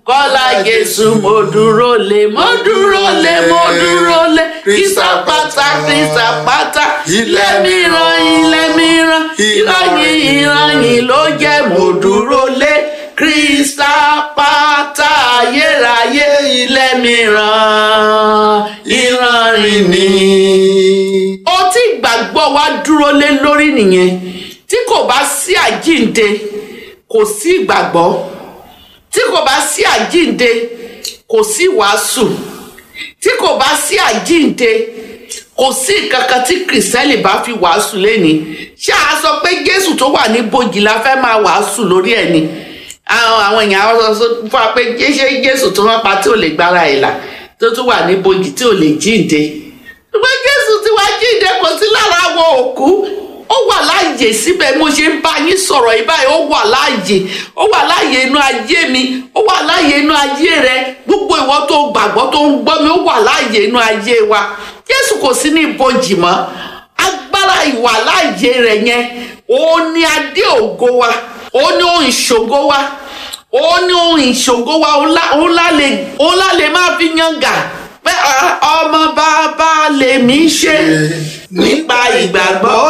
kọ́lá jésù mo dúró lé mo dúró lé mo dúró lé ìsàpàtà ìsàpàtà ilé mìíràn ilé mìíràn ìrànyìn ìrànyìn ló jẹ́ mo dúró lé kristapata ayérayé ilé mìíràn ìrànyìn ni. ó tí ìgbàgbọ́ wa dúró lé lórí nìyẹn tí kò bá sí àjíǹde kò sí ìgbàgbọ́ tí kò bá sí àjíǹde kò sí wàásù tí kò bá sí àjíǹde kò sí nǹkan kan tí kìrìsìtẹ́nì bá fi wàásù lẹ́ni ṣé a sọ pé jésù tó wà ní bòjì la fẹ́ máa wàásù lórí ẹ̀ ni àwọn àwọn èèyàn àwọn sọ fún wa pé ṣé jésù tó wọ́n pa tí ò lè gbára ẹ̀ là tó tún wà ní bòjì tí ò lè jíǹde ṣùgbọ́n jésù tí wàá jíǹde kò sí lára àwọn òkú ó wà láàyè síbẹ̀ mo ṣe ń bá yín sọ̀rọ̀ yìí báyìí ó wà láàyè ó wà láàyè inú ayé mi ó wà láàyè inú ayé rẹ gbogbo ìwọ tó gbàgbọ́ tó ń gbọ́ mi ó wà láàyè inú ayé wa jésù kò sí ní ibojì mọ́ agbára ìwà láàyè rẹ yẹn òun ni adé ògo wa òun ni ohun ìṣògo wa òun ni ohun ìṣògo wa òun lá lè máa fi yangà pé ọmọ bàbá lèmi ṣe nípa ìgbàgbọ́.